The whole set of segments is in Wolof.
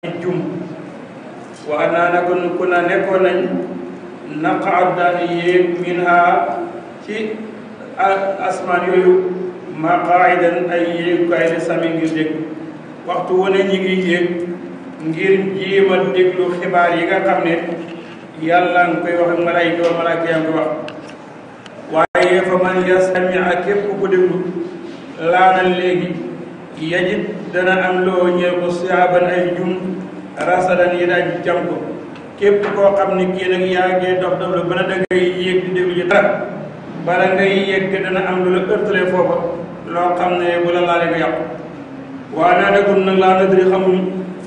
jum wa naa naka nu ku na nekkoon nañ naqaat daan yéeg min ha ci asmaan yooyu maqaidan ay yéegukaay ne sami ngir dégg waxtu wu ne ñi ngi yéeg ngir jéem a déglu xibaar yi nga xam ne yàlla nga koy wax ak malaayika wa malaayika yaa ngi koy wax waaye fa man yastami ak képp ku déglu laanal léegi yajib dana am loo ñeel ko siyaaban ay jum rasadan yi daaj jam ko képp koo xam ne kii nag yaa ngi dox dox la bana da ngay yéeg di déglu ci dara bala ngay yegg dana am lu la ërtale foofa loo xam ne bu la laale nga yàqu waa naa dagum nag laa nadri xamuñ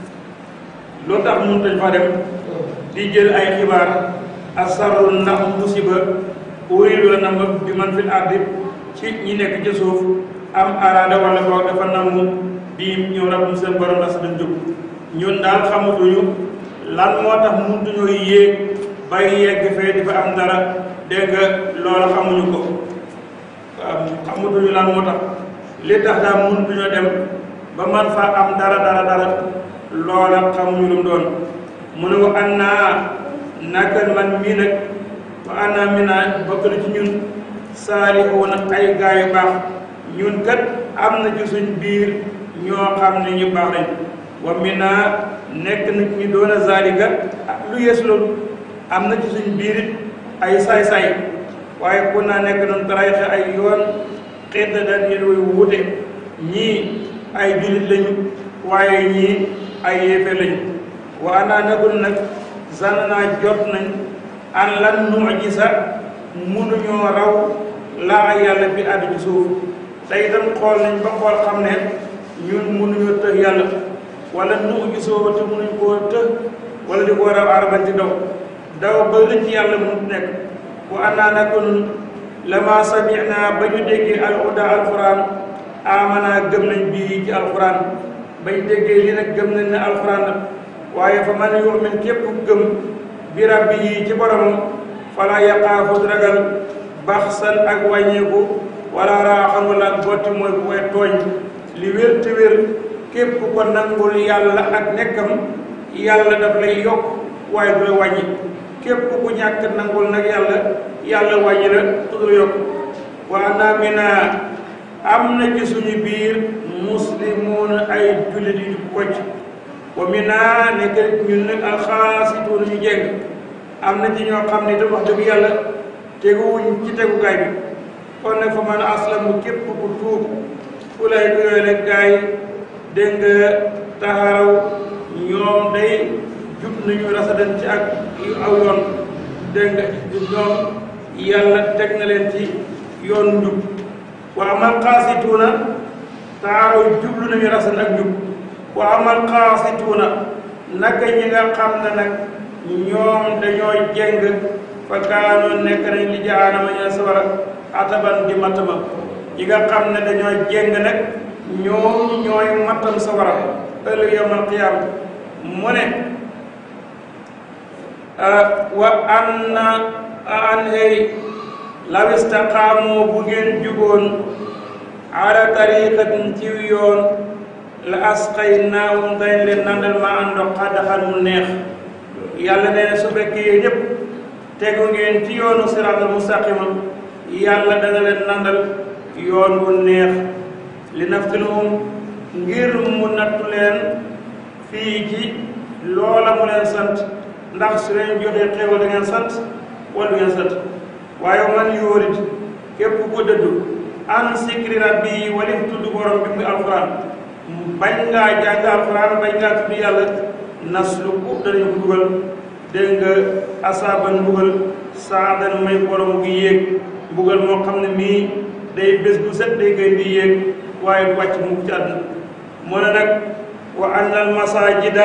loo tax mun dañ fa dem di jël ay xibaar asarru ndax musiba uriidu la nam bi man fil ardi ci ñi nekk ci suuf am araada wala boog dafa namu bii ñëw rabbum seen borom la sa dañ jóg ñun daal xamatuñu lan moo tax mënutuñoo yéeg bay yegg fee di fa am dara dégg nga loola xamuñu ko waaw xamatuñu lan moo tax li tax daal mënutuñoo dem ba man fa am dara dara dara loola xamuñu lu mu doon mu ne ko an naa naka man mii nag wa an naa mi naa bokk na ci ñun saalixuuna ay gaa yu baax ñun kat am na ci suñ biir ñoo xam ne ñu baax lañ wa mi naa nekk na ñu doon a zalika lu yees loolu am na ci suñ biir it ay saay-saay waaye ku naa nekk noonu tarayixe ay yoon xedda daal ñu doy wute ñii ay jullit lañu waaye ñii ay yéefe lañu wa anaa nagul nag zan naa jot nañ an lan nu'jiza mënuñoo raw laa yàlla bi àddu ci suuf te itam xool nañ ba xool xam ne ñun mënuñoo tëx yàlla wala nu'jizoo te mënuñ koo tëx wala di ko raw araban ci daw daw ba rëcc yàlla mënut nekk wa anaa naka nun lama sami'na ba ñu déggee alhuda alquran amana gëm nañ bii ci alquran bañ déggee li nag gëm nañ ne alquran la waaye fa man yu'min képp gëm bi rabbi yi ci boromam fala yaqaafu ragal baxsan ak wàññeeku wala raaxan wala botti mooy bu koy tooñ li wér te wér képp ko nangul yàlla ak nekkam yàlla daf lay yokk waaye du la wàññi képp ku ñàkk nangul nag yàlla yàlla wàññi la tudd yokk waa naa mi naa am na ci suñu biir muslimuun ay jullit yu kocc wa mi naa nekk ñun nag alxaasituun ñu jeng am na ci ñoo xam ne itam wax dëgg yàlla teguwuñ ci tegukaay bi kon nag fa man aslamu képp ku tuub ku lay yooyu rek gaay dégg nga taxaraw ñoom day jub nañu rasadan ci ak aw yoon dégg nga ñoom yàlla teg na leen ci yoon njub wa amal xaasituuna taxaraw jublu nañu rasadan ak njub wa amal xaasituuna naka ñi nga xam ne nag ñoom dañoo jeng fa kaanoon nekk nañ li jaanama ña sawara ataban di matama ñi nga xam ne dañoo jeng nag ñoom ñooy matam sawara ëllëg yawmal qiyaam mu ne wa an na an hey law istaqaamu bu ngeen juboon ala tariqatin ci yoon la asqaynaahum dañ leen nandal ma àndox xadaxan mu neex yàlla nee na su fekkee yéen ñëpp tegu ngeen ci yoonu siraatal mustaqima yàlla dana leen nandal yoon wu neex li naftinahum ngir mu nattu leen fii ci loola mu leen sant ndax su leen joxee xéewal da ngeen sant wala du ngeen sant waaye man yóorit képp ku dëddu an sikri rabbi walif tudd borom bi muy alquran bañ ngaa jàng alquran bañ ngaa tudd yàlla nasluku danañu ko dugal dégg nga asaaban mbugal saadan may borom gi yéeg mbugal moo xam ne mii day bés bu set day gën di yéeg waaye du wàcc mukk ci àdduna mu ne nag wa anna al masajida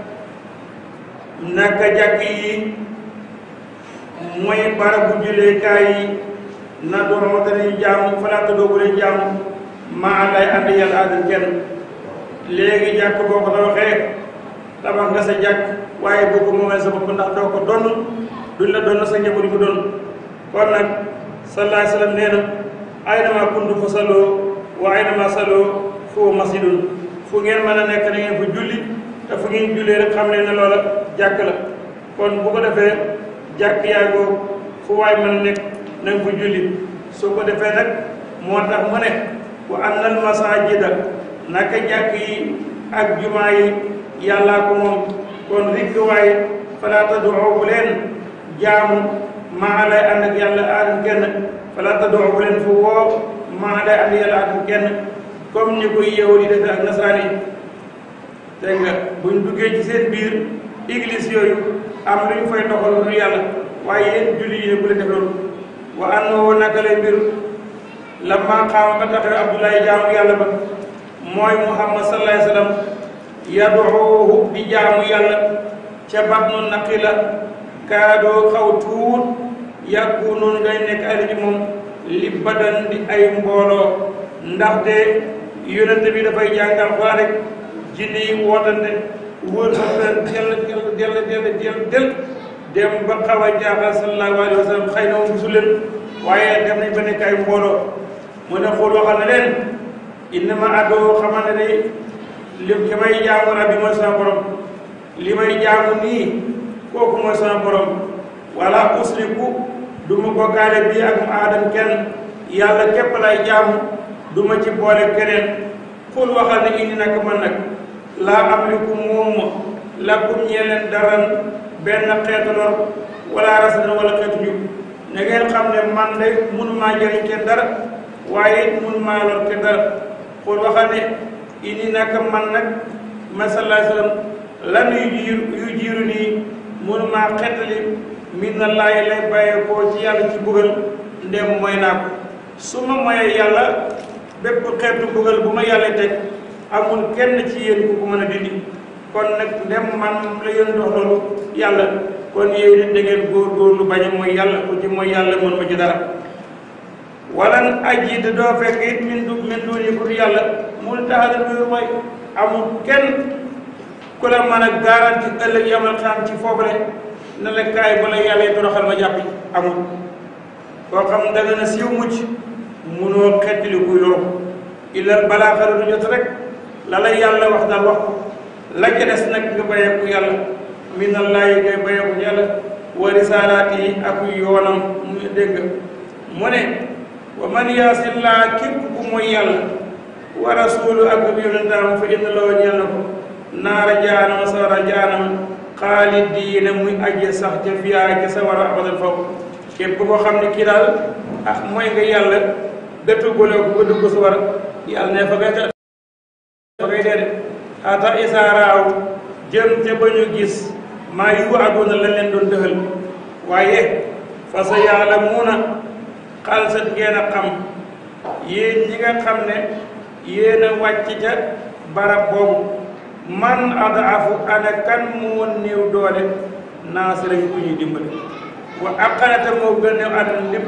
naka jàkk yi mooy barabu julleekaay yi na doon danañu jaamu falaata doogu leen jaamu maa lay ànd yàlla àddal kenn léegi jàkk boo ko tabaxee tabax nga sa jàkk waaye boo ko moomee sa bopp ndax doo ko donn duñ la donn sa njaboot ko donn kon nag sallallahu alayhi wa sallam nee na aynama kuntu fa salloo wa aynama salloo foo masjidun fu ngeen mën a nekk na ngeen fa julli te fu ngeen jullee rek xam leen ne loola jàkk la kon bu ko defee jàkk yaagoo fu waay mën nekk na nga fa julli soo ko defee nag moo tax mu ne wa annal masajida naka jàkk yi ak jumaa yi yàllaa ko moom kon rikk waaye falaa tad'u bu leen jaamu maa lay ànd ak yàlla aadam kenn falaa tad'u bu leen fu woo maa lay ànd yàlla aadam kenn comme ni koy yeewu di defee ak nasaraan yi dégg nga buñ duggee ci seen biir église yooyu am lu ñu fay doxal lu yàlla waaye yéen julli yi ne bu leen def loolu wa annahu naka lay mbir lamma qaama ba taxawe Abdoulaye jaamu yàlla ba mooy Muhammad sallallahu alayhi wa sallam yaduuhu di jaamu yàlla ca batnu naqila kaadoo xaw tuut yàggu noonu ngay nekk ay ci moom li badan di ay mbooloo ndaxte yonente bi dafay jàngal xoola rek jinne yi wootante wër sa fen dell dell dell dell dell dell dem ba xaw a jaaxal sallallahu alayhi wa sallam xëy na moom gisu leen waaye dem nañ ba nekk ay mbooloo mu ne xool waxal na leen innama adoo xamante ne li li may jaamu rabbi mooy sama borom li may jaamu nii kooku mooy sama borom wala usriku du ma bokkaale bii ak mu aadam kenn yàlla képp lay jaamu du ma ci boole keneen xul waxal ne indi nag man nag laa amliku moom lakum ñee leen daran benn xeetu lor wala rasadan wala xeetu njub na ngeen xam ne man de mënumaa jëriñ kenn dara waaye it mënumaa lor kenn dara xul waxal ne indi nag man nag ma sallallahu alayhi wa sallam lan yu jiir yu jiiru nii mënumaa xettali min na laay lay bàyyee koo ci yàlla ci buggal ndem mooy naa ko su ma moyee yàlla bépp xeetu buggal bu ma yàlla teg amul kenn ci yéen ku ko mën a dindi kon nag ndem man la yéen dox loolu yàlla kon yéen it da ngeen góorgóorlu bañ a mooy yàlla ku ci mooy yàlla mën ma ci dara walan aji da doo fekk it min du min duni ku yàlla mu taxala luyu mooy amul kenn ku la mën a garanti ëllëg yamal xam ci foofale ne la kaay bala yàlla yi toroxal ma jàppi amul koo xam da nga na siiw mucc munoo xettali kuy loolu illal balaa xaru du jot rek la la yàlla wax daal wax ko la ca des nag nga bayeeku yàlla minallaahi ngay bayeeku yàlla wa risaalaati yi ak yoonam mu dégg mu ne wa man yaasillaa képp ku mooy yàlla wa rasuulu ak ab yonentaam fa inna loo ñeel na ko naara jaanama sawara jaanama xaalidiina muy aje sax ca fiyaa ca sawara abadan faw képp koo xam ne kii daal ah mooy nga yàlla dëttu gole ko ba dugg sawara yàlla ne fa ngay fa ngay dee de ata isaaraaw jëm te ba ñu gis maa yu aduna lañ leen doon dëxal waaye fa sa yàlla muuna xalsat ngeen a xam yéen ñi nga xam ne yéen a wàcc ca barab boobu man adaafu ana kan moo néew doole naasira ku ñuy dimbali wa aqanata moo gën a néew àdduna lépp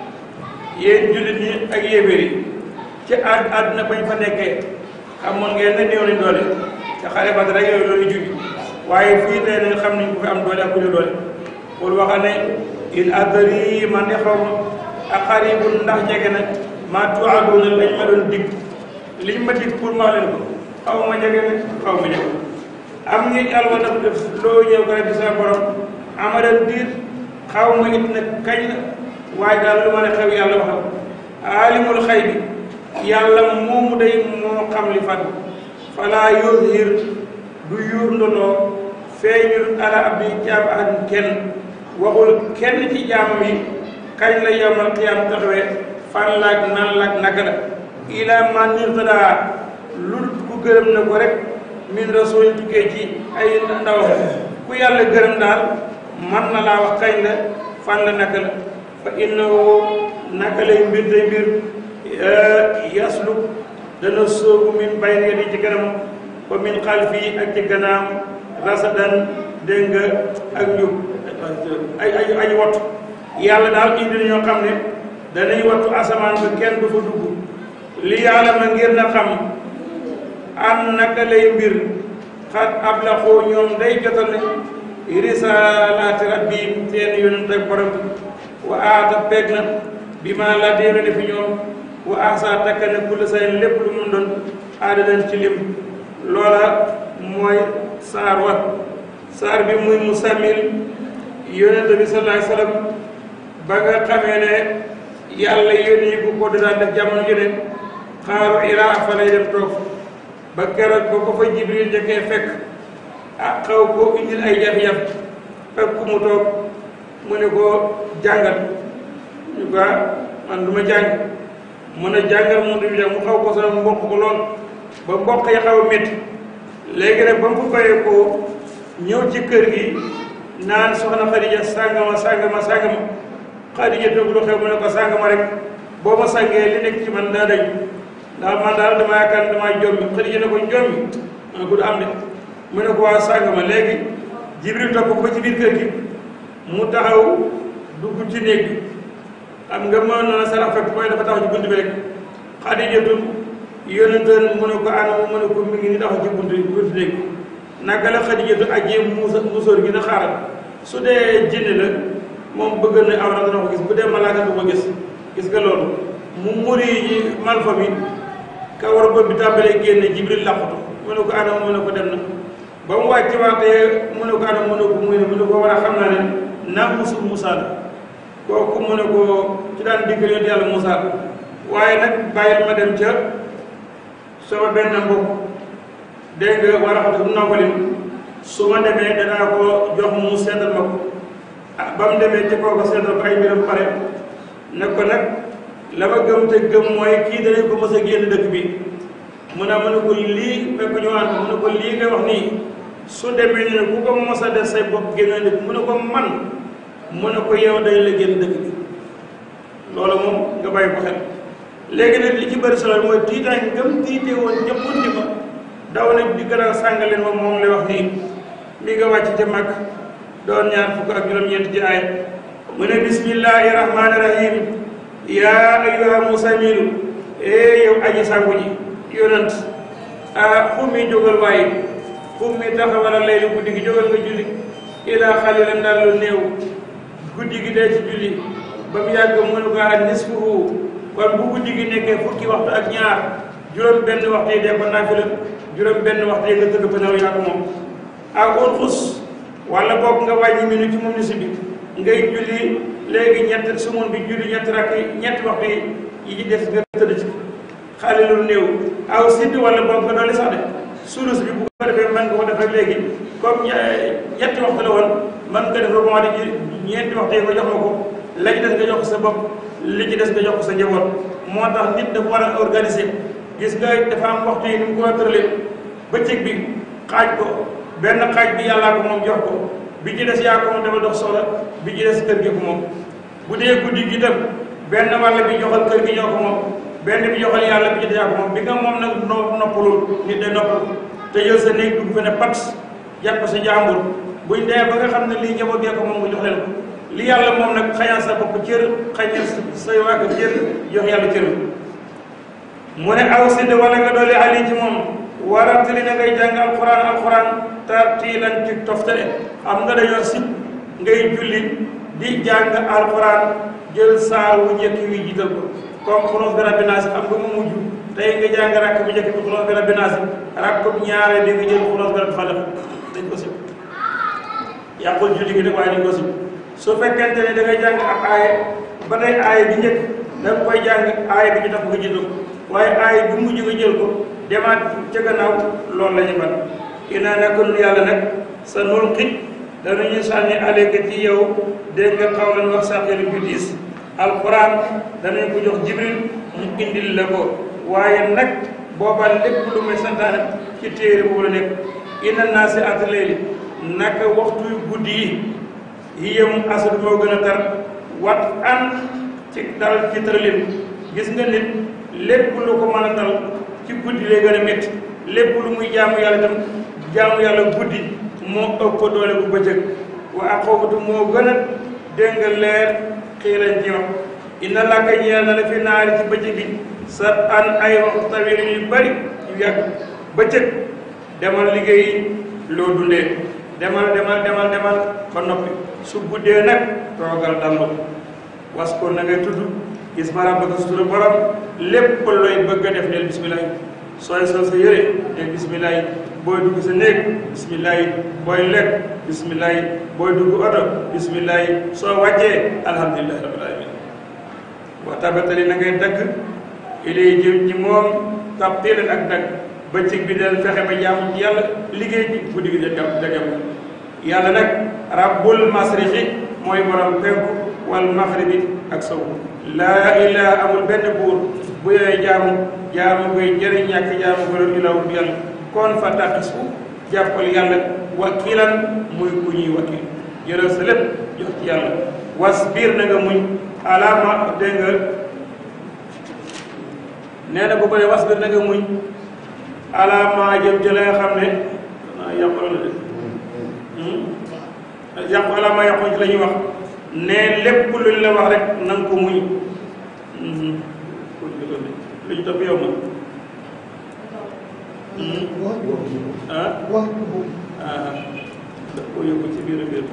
yéen jullit ñi ak yéebéer yi ci àdd àdduna bañ fa nekkee xamoon ngeen ne néew nañ doole ca xare ba rek yooyu loolu jubi waaye fii tey nañ xam nañ ko fi am doole ak ku ñu doole pour waxa ne in adri man de xaw ma aqaribun ndax jege na maa tuaduna lañ ma doon dig liñ ma dig pour ma leen ko xaw ma jege ne xaw ma jege am ngi alwa daf def loo ñëw ko rek di sa borom amadan diir xaw ma it nag kañ la waaye daal lu ma ne xew yàlla waxal aalimul xay bi yàlla moomu day moo xam li fat falaa yuzhir du yuur ndoloo feeñul ala abdi jaam ahadin kenn waxul kenn ci jaamam yi kañ la yawmal qiyaam taxawee fan laak nan laak naka la ila man nirtadaa lu ku gërëm na ko rek min rasul tukkee ci ay ndawam ku yàlla gërëm daal man na laa wax kañ la fan la naka la fa innahu naka lay mbir day mbir yasluk dana soobu min bayni yadi ci kanam wa min xalfi ak ci gannaaw rasadan dégg nga ak njub ay ay ay wattu yàlla daal indi na ñoo xam ne danañ wattu asamaan ba kenn du fa dugg li yàlla ma ngir na xam an naka lay mbir xat ablaxoo ñoom day jotal ne risalaati rabbihim seen yonent ak borom bi wa aata peeg na bi ma la déena ne fi ñoom wa ahsa takka ne kulla sayn lépp lu mun doon aada leen ci lim loola mooy saar wa saar bi muy musammil yonent bi sallallahu alayhi wasallam ba nga xamee ne yàlla yónni bu ko daan def jamono ju ne xaaru Iraa fa lay dem toog ba keroog ba ko fa Jibril njëkkee fekk ah xaw ko indil ay jafe-jafe fekk mu toog mu ne ko jàngal ñu ko man du ma jàng mën a jàngal mu du mu xaw ko sax mboq ko lool ba mboq yi xaw a métti léegi nag ba mu bayee ko ñëw ci kër gi naan soxna Xadija sàngama sàngama sàngama Xadija toog lu xew mu ne ko sàngama rek boo ma sàngee li nekk ci man daa dañ ndax man daal dama yaakaar damaa jommi Xadija ne ko jommi mu ne ko du am de mu ne ko waa sàngama léegi Jibril topp ko ci biir kër gi mu taxaw dugg ci néeg bi xam nga mën na sarax fekk mooy dafa taxaw ci bunt bi rek Xadijatu yónnenteen mu ne ko anam mu ne ko mi ngi ni taxaw ci bunt bi bunt néeg bi naka la Xadijatu ajjee muusa musóor gi na xaaral su dee jinne la moom bëgg na awra dana ko gis bu dee malaaka du ko gis gis nga loolu mu muri yi malfa bi ka war bopp bi tàmbalee génne Jibril làqutu mu ne ko anam mu ne ko dem na ba mu wàcc waatee mu ne ko anam mu ne ko muy ne mu ne ko war a xam naa ne naa musul Musaa la kooku mu ne ko ci daan diggal yonent yàlla Musaa waaye nag bàyyil ma dem ca sama benn mbokk dégg nga war a xam ne nawalin su ma demee danaa ko jox mu seetal ma ko ah ba mu demee ci kooku seetal ko ay mbiram pare ne ko nag la ma gëm te gëm mooy kii danañ ko mës a génn dëkk bi mu ne mu ne ko lii fekk ñu waan ko mu ne ko lii nga wax nii su demee ñu ne ku ko mos a def say bopp génn dëkk mu ne ko man mu ne ko yow dañ la génn dëkk bi loolu moom nga bàyyi ko xel léegi nag li ci bëri solo mooy tiitaay gëm tiite woon ñëppoon di ma daw nag di gën a sàngaleen moom moom lay wax nii mi nga wàcc ca mag doon ñaar fukk ak juróom-ñeent ci aay mu ne bismillahi rahmaani rahim yaa ayyuha musamilu ee yow aji sàngu ji yonant a xummi jógal waaye xummi taxawala laylu guddi gi jógal nga julli ilaa xalilan daal lu néew guddi gi dee ci julli ba mu yàgg mu ne ko ak nisfuhu kon bu guddi gi nekkee fukki waxtu ak ñaar juróom benn waxtu yi dee ko naafila juróom benn waxtu yi nga tëdd fa nelaw yaa ko moom ak unxus wala boog nga wàññi minute ci moom ni si bi ngay julli léegi ñett sumun bi julli ñetti rakk yi ñetti waxtu yi yi ci des nga tëdd ci xale lu néew aw sidd wala boog nga dolli sax de sulus bi bu ko defee mën nga ko def rek léegi comme ñetti waxtu la woon mën nga def rebond di ñeenti waxtu yi nga jox ma ko la ci des nga jox ko sa bopp li ci des nga jox ko sa njaboot moo tax nit dafa war a organiser gis nga dafa am waxtu yi ni mu ko tëralee bëccëg bi xaaj ko benn xaaj bi yàllaa ko moom jox ko bi ci des yaa ko moom dafa dox soxla bi ci des kër gi ko moom bu dee guddi gi tam benn wàll bi joxal kër gi ñoo ko moom benn bi joxal yàlla bi ci des yaa ko moom bi nga moom nag no noppalul nit day noppalu te jël sa néeg dugg fa ne pat yàq ko sa jàmbur buñ dee ba nga xam ne lii njaboot gee ko moom nga jox leen ko li yàlla moom nag xañal sa bopp cër xañal say waa kër cër jox yàlla cër mu ne aw sidd wala nga doole ali ci moom warantali na ngay jàng alquran alquran tartiilan ci toftale xam nga dañoo sib ngay julli di jàng alquran jël saar wu njëkk wi jiital ko comme xulóos bi rabbi naasi xam nga mu mujj tey nga jàng rakk bu njëkk bi xulóos bi rabbi naasi rakk bu ñaare di nga jël xulóos bi rabbi falaq dañ ko sib yàqul julli gi nag waaye dañ ko sib su fekkente ne da ngay jàng ak aaye ba tey aaye bi njëkk da nga koy jàng aaye bi ñu tax nga jiital ko waaye aaye bi mujj nga jël ko demaat ca gannaaw loolu la ñu ban inaa naka nun yàlla nag sa nulqi danañu sànni aleyka ci yow dégg nga xaw lan wax sàqilu bi diis alquran danañ ko jox jibril mu indil la ko waaye nag booba lépp lu may santaane ci téere boobu la nekk ina naa si at layli naka waxtu guddi yi yiyam asad moo gën a tar wat an ci dal ci tëralin gis nga nit lépp lu ko mën a dal ci guddi lay gën a métti lépp lu muy jaamu yàlla itam jaamu yàlla guddi moo ëpp ko doole bu bëccëg wa aqawatu moo gën a dégg nga leer xii lañ ci wax inna laka ñeel na la fi naari ci bëccëg bi sa an ay waxtu tawil yu bari yu yàgg bëccëg demal liggéey loo dundee demal demal demal demal ba noppi su guddee nag toogal dallu was ko na ngay tudd gis ma rabbaka sutura borom lépp looy bëgg a def neel bismillah sooy sol sa yére ne bismillah yi booy dugg sa néeg bismillah yi booy lekk bismillah yi booy dugg oto bismillah yi soo wàccee alhamdulillahi rabbil alamin wa tabatali na ngay dagg ilay jëm ci moom tabtilan ak dagg bëccëg bi del fexe ba jaamu ci yàlla liggéey ci guddi gi da da jam yàlla nag rabbul masriqi mooy borom penku wal maxribi ak sow laa ilaha amul benn buur bu yooy jaamu jaamu koy jëriñ ñàkk jaamu ko doon ilaw bu yàlla kon fa taqisu jàppal yàlla wakilan muy ku ñuy wakil jëlal sa lépp jox ci yàlla wasbir na nga muñ alaama dégg nga nee na bu ko ne wasbir na nga muñ alaama jëm ci la nga xam ne ah yàqu la de yàqu alaama yàqu ci la ñuy wax ne lépp luñ la wax rek na nga ko muñ lu ñu topp yow ma ah ah daf koo yóbbu ci biir biir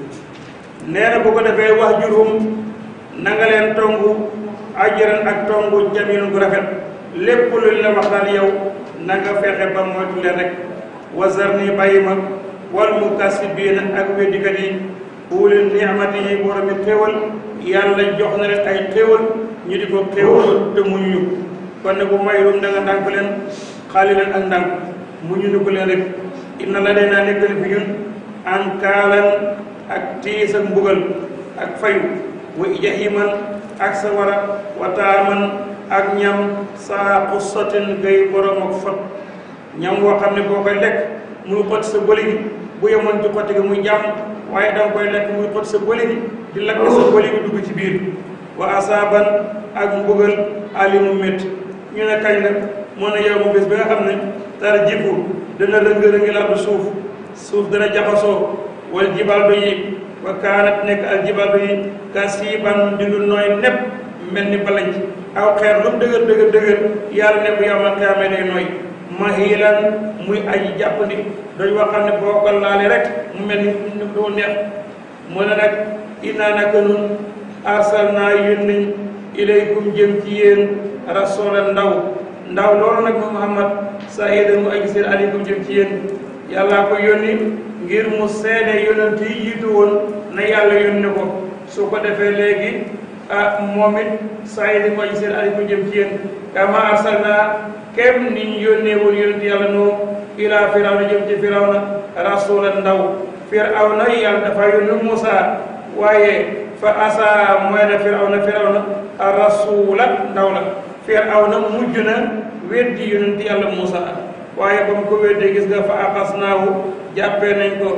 nee na bu ko defee wax jurum na nga leen tongu ajaran ak tongu jamilun gu rafet lépp luñ la wax daal yow na nga fexe ba moytu leen rek wasar ni bàyyi ma wal mukasibiina ak weddikat yi ulil ni'mati yi borom mi xéewal yàlla jox na leen ay xéewal ñu di ko xéewal te muñu kon ne bu mayrum da nga ndànk leen xaali leen ak ndànk muñu ni ko leen rek inna la dee naa nekkal fi ñun an kaalan ak tiis ak mbugal ak fayu wa jahiman ak sawara wa taaman ak ñam saa xussatin gay borom ak fot ñam woo xam ne boo koy lekk muy xot sa bëli bi bu yemoon ci xotti gi muy jàmm waaye danga koy lekk muy xot sa bëli bi di lakk sa bëli bi dugg ci biir wa asaaban ak mbugal alimu métti ñu ne kañ la moo ne yow mu bés bi nga xam ne tar jifu dana rëng-rëngi la suuf suuf dana jaxasoo wal jibal do yi wa kaanat nekk al jibal do yi ka siiban di lu nooy nepp mel ni balanc aw xeer lu mu dëgër dëgër dëgër yàlla ne bu yawmal qiyaama day nooy mahilan muy aji jàppandi dañu wax xam ne boo ko laale rek mu mel ni doo neex mu ne nag innaa naka nun arsalnaa yónni ilaykum jëm ci yéen rasulan ndaw ndaw loolu nag mu Muhammad sahidan mu aji seen aleykum jëm ci yéen yàllaa ko yónni ngir mu seede yonent yi jiitu woon na yàlla yónni ko su ko defee léegi ah moom it sahidan mu aji seen aleykum jëm ci yéen kama arsalnaa kem ni ñu yónnee woon yonent yàlla noo ilaa firawna jëm ci firawna rasulan ndaw firawna yàlla dafa yónni Muusa waaye fa asa mooy na firawna firawna rasula ndaw la firawna mujj na weddi yonent yàlla Muusa waaye ba mu ko weddee gis nga fa axasnaahu jàppee nañ ko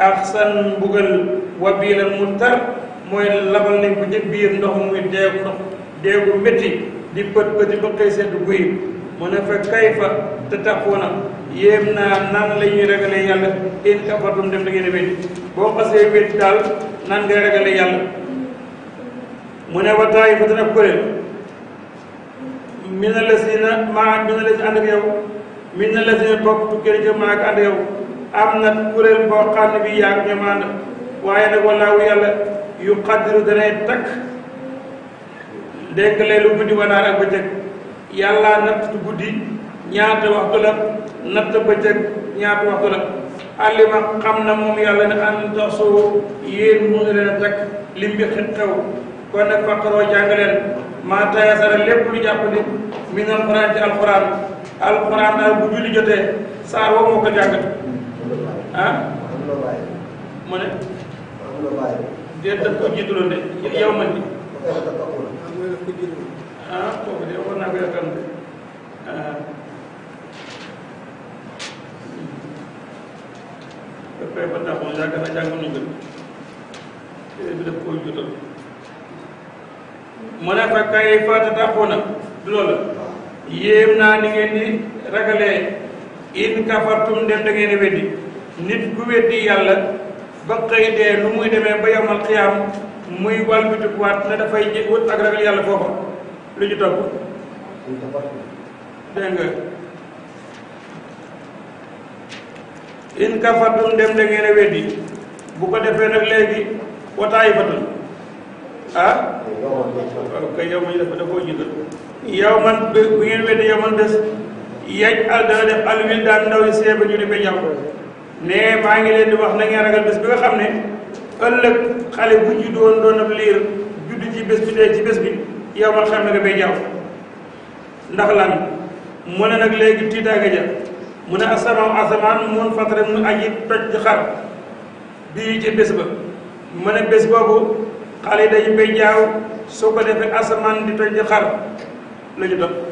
axsan mbugal wa biilal mu tar mooy labal nañ ko ca biir ndox muy deegu ndox deegu métti di pët pëti ba xëy sedd guy mu ne fa kayfa te taxuuna yéem naa nan la ñuy ragalee yàlla in kafartum dem da ngeen a weddi boo xasee weddi daal nan ngay ragalee yàlla mu ne wa taa'ifatan ab kuréel mina lazina maa mina lazina ànd ak yow mina lazina bokk tukkee ca maa ak ànd ak yow am na kuréel boo xam ne bi yaag ñoom ànd waaye nag wallaahu yàlla yu xaddiru danay takk dégg leelu guddi wa naar ak bëccëg yàlla natt guddi ñaata waxtu la natt bëccëg ñaata waxtu la alima xam na moom yàlla ne an taxsoo yéen mënu leen a takk lim bi xew kon nag faqaroo jàng leen maa tayasara lépp lu jàpp ni min alquran ci alquran alquran daal bu julli jotee saar woo moo ko jàngat ah mu ne déet daf ko jiituloon de yow man di ah kooku de war naa ko yaakaar ne ah dafay ba taxoon yaakaar naa jàng nañu ko téere bi daf koo juutal mu ne fa kay fa taxoona du loolu yéem naa ni ngeen di ragalee in kafartum dem da ngeen di weddi nit ku weddi yàlla ba xëy dee lu muy demee ba yomal xiyaam muy walbitikuwaat ne dafay jé wut ak ragal yàlla foofa lu ñu topp dégg nga in kafartum dem da ngeen a weddi bu ko defee nag léegi wataay fatul ah waaw kay yow ma ñu dafa dafoo jiital yow man bu ngeen weddi yow man des yej al dana def alwil daan ndaw yi seeba ñu di ba jàpp ne maa ngi leen di wax na ngeen ragal bés bi nga xam ne ëllëg xale bu juddu woon doon ab liir juddu ci bés bi dee ci bés bi yow man xam ne nga bay jàpp ndax lan mu ne nag léegi tiitaanga ja mu ne asamaan asamaan mun fatare mu aji toj di xar bii ci bés ba mu ne bés boobu xale yi dañu bay jaaw soo ko defee asamaan di toj di xar la ñu doon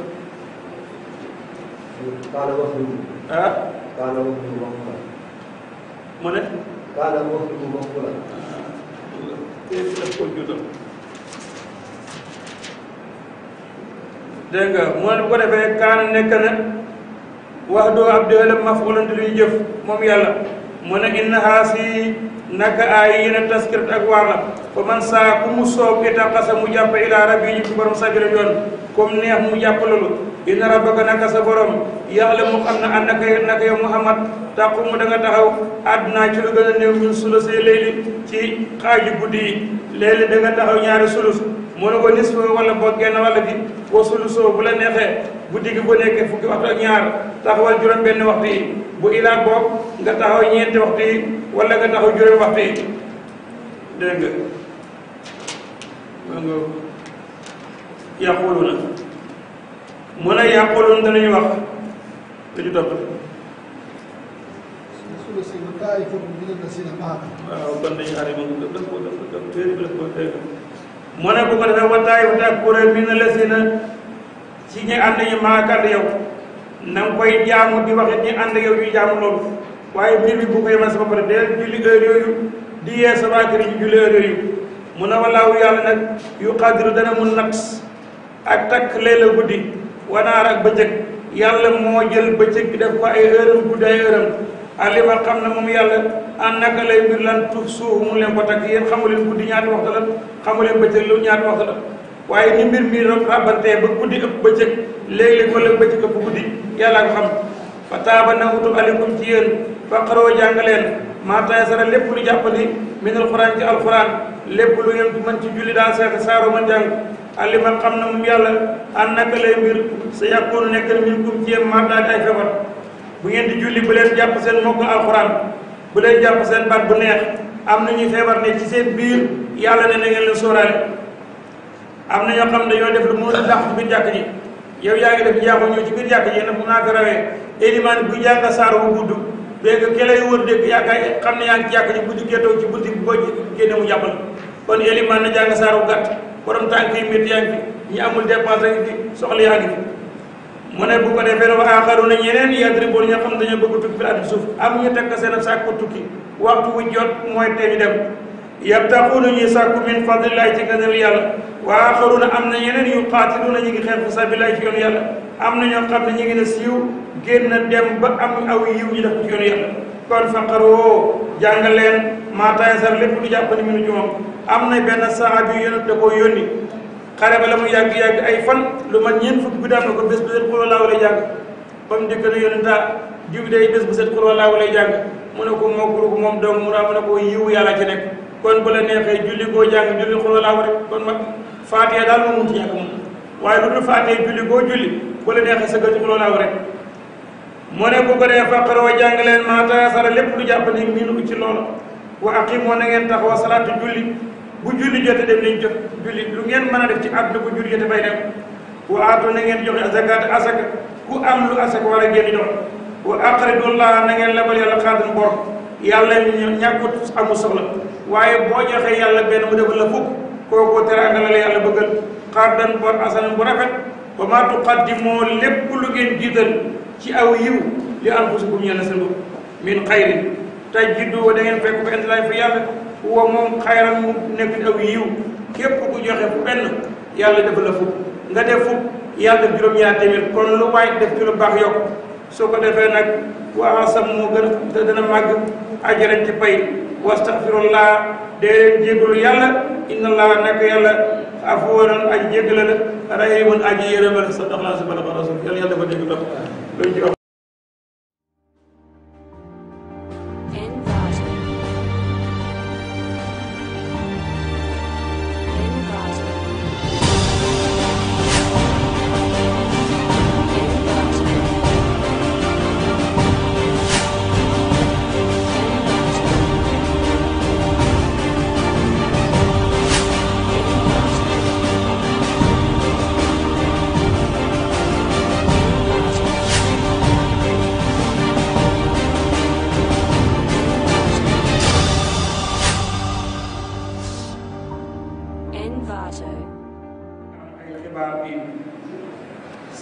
kaana wax lu ah kaana wax lu wax la mu ne kaana wax lu wax la daf ko juutal dégg nga mu ne bu ko defee kaan nekk na wax doo ab déelam mafulante luy jëf moom yàlla mu ne inna haasi naka ay yéen a taskirat ak waar la fa man saa ku mu soob itaqasa mu jàpp ila rabbi yi ci borom sabila yoon comme neex mu jàpp loolu inna rabbaka naka sa borom yàlla mu xam ne an naka naka yow Muhammad taqumu da nga taxaw àdduna ci lu gën a néew ñun sulusee léegi ci xaaju guddi yi léegi da nga taxaw ñaari sulus mu ne ko nis wala boog genn wàll gi wa sulusoo bu la neexee guddi gi bu nekkee fukki waxtu ak ñaar taxawal juróom benn waxtu yi bu ilaa boog nga taxaw ñeenti waxtu yi wala nga taxaw juróom waxtu yi dégg nga ma nga yàqulu na mu ne yàqulun danañu wax lu ñu topp ثلث وطائفة من الذين معك waaw kon dañu xaar ma nga def ko def ko def téere bi def ko dégg mu ne bu ko defee wataay wataay kuréel mi na la si na ci ñi ànd ñi maakànd yow na nga koy jaamu di wax it ñi ànd yow ñuy jaamu loolu waaye mbir bi bu ko yemal sama pare deel julli heure yooyu di yee sa waa kër yi julli heure yooyu mu ne walaawu yàlla nag yu xadiru dana mun nat ak takk leela guddi wanaar ak bëccëg yàlla moo jël bëccëg bi def ko ay heure guddi ay heure alima xam ne moom yàlla an naka lay mbir lan tuuf suuf mu leen ko takk yéen xamu leen guddi ñaata waxtu la xamu leen bëccëg lu ñaata waxtu la waaye ni mbir mi rabantee ba guddi ëpp bëccëg léeg-léeg wala bëccëg ëpp guddi yàlla ko xam fa taaba na utu alikum ci yéen fa xaroo jàng leen maa taysara lépp lu jàppandi min alquran ci alquran lépp lu ngeen mën ci julli daal seeta saaro mën jàng alima xam ne moom yàlla an naka lay mbir sa yàkkoonu nekk na min kum ci yéen maa daal ay feebar bu ngeen di julli bu leen jàpp seen mokk alxuraan bu leen jàpp seen baat bu neex am na ñuy feebar ne ci seen biir yàlla ne na ngeen leen sóoraale am na ñoo xam ne dañoo def lu mënul dàq ci biir jàkk ji yow yaa ngi def njaaxu ñëw ci biir jàkk ji nag mun naa fi rawee élimaan bu jàng saar bu gudd béykat ke lay wër dégg yaakaar xam ne yaa ngi ci jàkk ji bu dikkee toog ci bunti boo génne mu jàppal kon élimaan na jàng saar bu gàtt borom tànk yi métti yaa ngi fi ñi amul dépense ngi fi soxla yaa ngi fi mu ne bu ko defee wa aaxaruuna ñeneen yadribuuna ñoo xam dañoo bëgg tukki fi àdduna suuf am ñu tekk seen sàkku tukki waxtu wu jot mooy tey ñu dem yabtaxuuna ñuy sàkku min fadlillahi ci gënal yàlla wa aaxaruuna am na ñeneen yu qaatiluuna ñu ngi xeex fi sabilillahi ci yoonu yàlla am na ñoo xam ne ñu ngi ne siiw génn dem ba am aw yiw ñu def ko ci yoonu yàlla kon faqaroo jàng leen maa tayassara lépp lu jàppandi minu ci moom am na benn saxaabi yu yonent da koo yónni xare ba la mu yàgg-yàgg ay fan lu man ñeent fukki bi daan na ko bés bu set xul walaa walay jàng ba mu dikk na yonenta diw day bés bu set xul walaa walay jàng mu ne ko mokkuru ko moom dong mu naa mu ne ko yiw yàlla ci nekk kon bu la neexee julli koo jàng julli xul walaa wa rek kon ma faatiya daal moo munti ñàkk moom waaye lu dul faatiya julli koo julli bu la neexee sa gati xul walaa wa rek mu ne bu ko dee faqaroo jàng leen maa tayassara lépp lu jàpp ni minu ci loolu wa aqimoo na ngeen taxaw salaatu julli bu julli jote dem nañ jot julli lu ngeen mën a def ci àdduna bu julli jote bay dem wa aatu na ngeen joxe zakat asaka ku am lu asaka war a génn jox wa aqridullah na ngeen lebal yàlla xaadan bor yàlla ñàkkut amul soxla waaye boo joxee yàlla benn mu defal la fukk kooku teraanga la la yàlla bëggal xaadan bor asanan bu rafet wa maa tuqaddimoo lépp lu ngeen jiital ci aw yiw li anfusikum ñeel na seen bopp min xayrin tajiddu da ngeen fekk ko intilaay fa yàlla huwa moom xayran mu nekk aw yiw képp ku joxe fu benn yàlla def la fukk nga def fukk yàlla def juróom-ñaar téeméer kon lu waay def ci lu baax yokk soo ko defee nag waa sam moo gën a dana màgg ajaran ci pay wastaxfirullah dee leen jégalu yàlla inna allah nekk yàlla afuwaran aji jégala la rahimun aji yërëmal sa dox laa si bala ba rasul yàlla yàlla dafa dégg dox luñ ci wax Inverted. Inverted. Inverted.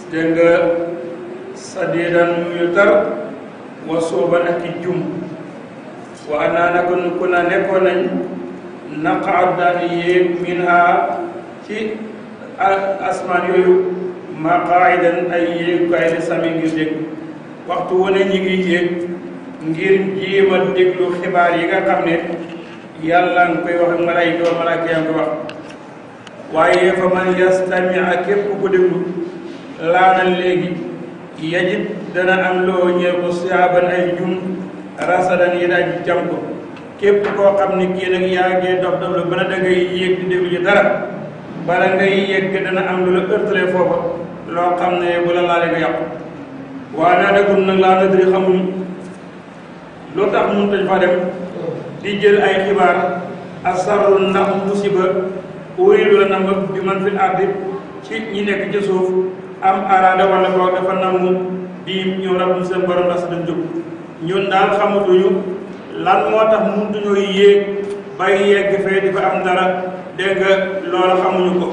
dégg nga sadiidan yu tar wa sooban ak i jum wa naa naka nu ku na nekkoon nañ naqaat daan yéeg min ha ci asmaan yooyu maqaayidan ay yéegukaay di sami ngir dégg waxtu wu ne ñi ngi yéeg ngir jéem a déglu xibaar yi nga xam ne yàlla nga koy wax ak malaayika wa malaayika yaa ngi koy wax waaye fa man yastami ak képp ku déglu laana léegi yajid dana am loo ñëw ko siyaaban ay jum rasadan yi daaj jam ko képp koo xam ne kii nag yaa ngi dox dox lu bana da ngay yéeg di déglu ci dara bala ngay yéeg dana am lu la ërtale foofa loo xam ne bu la laale nga yàqu waa naa dagum nag laa nadri xamuñ loo tax mun tañ fa dem di jël ay xibaar asarru ndax musiba uriidu la nam bi man fil ardi ci ñi nekk ci suuf am araada wala boog dafa namu di ñëw rabbum seen borom ndax sa dañ jóg ñun daal xamatuñu lan moo tax mënutuñoo yéeg bay yegg fee di fa am dara dégg nga loola xamuñu ko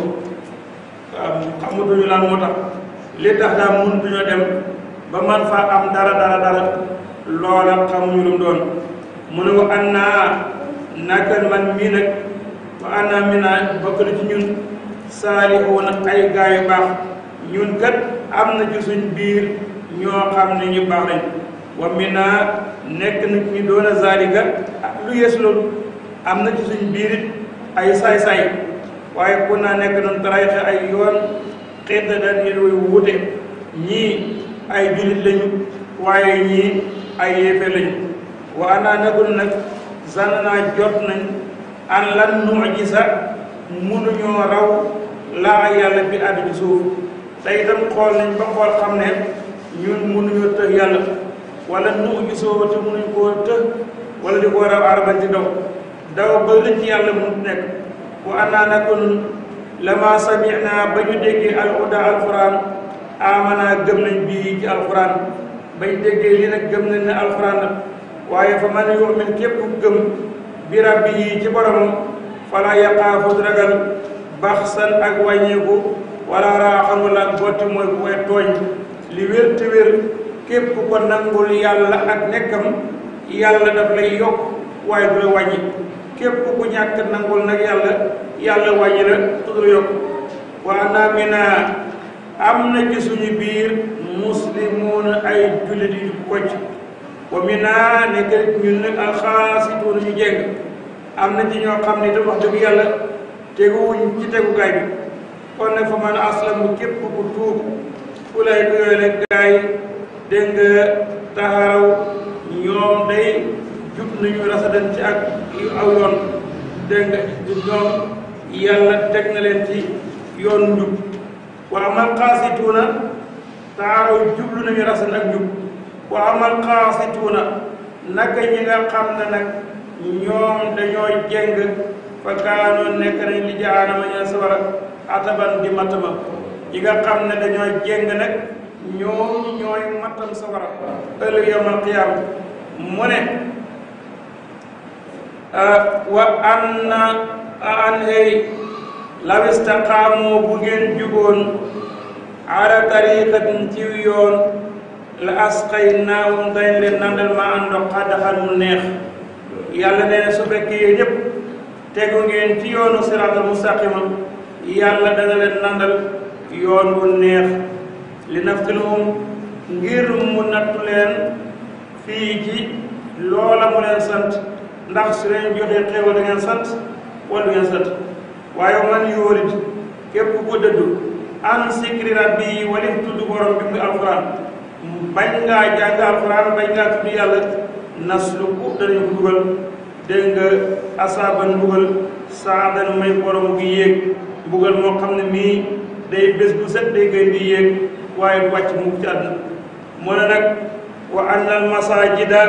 waaw xamatuñu lan moo tax li tax daal mënutuñoo dem ba man fa am dara dara dara loola xamuñu lu mu doon mu ne ko an naa naka man mii nag wa an naa mi naa bokk na ci ñun saalihuuna ay gaa yu baax ñun kat am na ci suñ biir ñoo xam ne ñu baax lañ wa mi naa nekk na ñu doon a zalika lu yees loolu am na ci suñ biir it ay saay-saay waaye ku naa nekk noonu tarayixe ay yoon xeet dañ ñu luy wute ñii ay jullit lañu waaye ñii ay yéefe lañu wa anaa nagul nag zanna naa jot nañ an lan nu'jiza mënuñoo raw laa yàlla bi àddu ci suuf te itam xool nañ ba xool xam ne ñun mënuñoo tëx yàlla wala nu'jizoo te mënuñ koo tëx wala di ko raw araban ci daw daw ba lëcc yàlla mënut nekk wa anaa nagul lama sami'na ba ñu déggee alhuda alquran amana gëm nañ bii ci alquran bañ déggee lii nag gëm nañ ne alquran la waaye fa man yu'min képp ku gëm bi rabbi yi ci boromam fala yaqaafu ragal baxsan ak wàññeeku wala raaxan wala botti mooy ku koy tooñ li wér te wér képp ku ko nangul yàlla ak nekkam yàlla daf lay yokk waaye du la wàññi képp ku ñàkk nangul nag yàlla yàlla wàññi la tudd yokk waa naa mi naa am na ci suñu biir muslimuun ay jullit yu kocc wa mi naa nekk ñun nag alxaasituun ñu jeng am na ci ñoo xam ne itam wax dëgg yàlla teguwuñ ci tegukaay bi kon nag fa man aslamu képp ku tuub ku lay ko yooyu la gaay dégg nga taxaraw ñoom day jub nañu rasadan ci ak aw yoon dégg nga ñoom yàlla teg na leen ci yoon njub wa amal qaasituuna taxaraw jublu nañu rasadan ak njub wa amal qaasituuna naka ñi nga xam ne nag ñoom dañoo jeng fa kaanoon nekk nañ li jaanama ña sawara ataban di matama ñi nga xam ne dañoo jeng nag ñoom ñooy matam sawara ëllëg yawmal qiyaam mu ne wa an na an hey law istaqaamu bu ngeen juboon ala tariqatin ci yoon la asqaynaahum dañ leen nandal ma àndox xaddaxal mu neex yàlla nee na su fekkee yéen ñëpp tegu ngeen ci yoonu siraatal mustaqima yàlla dana leen nandal yoon wu neex li naftilhum ngir mu nattu leen fii ci loola mu leen sant ndax su leen joxee xéewal da ngeen sant wala du ngeen sant waaye man yóorit képp ku dëddu an sikri rabbi walif tudd borom bi mu alquran bañ ngaa jàng alquran bañ ngaa tudd yàlla nasluku danañu ko dugal dégg nga asaaban mbugal saadan may borom gi yéeg mbugal moo xam ne mii day bés bu set day gën di yéeg waaye du wàcc mukk ci àdduna mu ne nag wa anna al masajida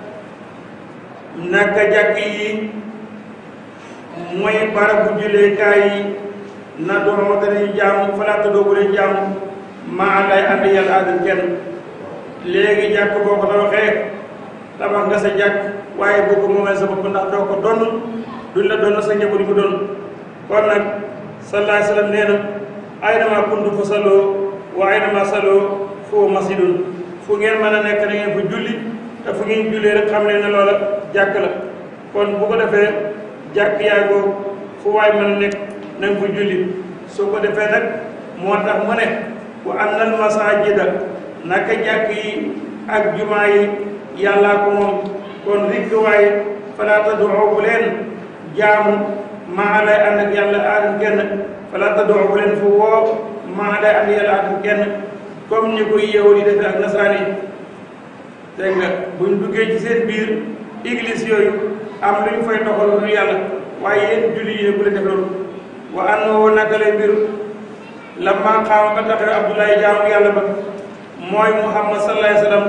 naka jàkk yi mooy barabu julleekaay yi na doon danañu jaamu falaata doogu leen jaamu maa lay ànd yàlla àddal kenn léegi jàkk boo ko tabaxee tabax nga sa jàkk waaye boo ko moomee sa bopp ndax doo ko donn duñ la donn sa njaboot ko donn kon nag sallallahu alayhi wa sallam nee na ay namaa kuntu fa salloo waaye na masaloo foo masjidun fu ngeen mën a nekk na ngeen fa julli te fu ngeen jullee rek xam leen ne loola jàkk la kon bu ko defee jàkk yaa ngoo fu waay mën a nekk na nga fa julli soo ko defee nag moo tax mu ne wa annal masajida naka jàkk yi ak jumaa yi yàllaa ko moom kon rikk waaye falaa tad'u bu leen jaamu maa lay ànd ak yàlla aadam kenn falaa tad'u bu leen fu woo maa lay ànd yàlla aadam kenn comme ni koy yeewu di defee ak nasaraan yi dégg nga buñ duggee ci seen biir église yooyu am lu ñu fay doxal lu yàlla waaye yéen julli yi bu leen def loolu wa annahu naka lay mbir lamma qaama ba taxaw Abdoulaye jaamu yàlla ba mooy Muhammad sallallahu alayhi wa sallam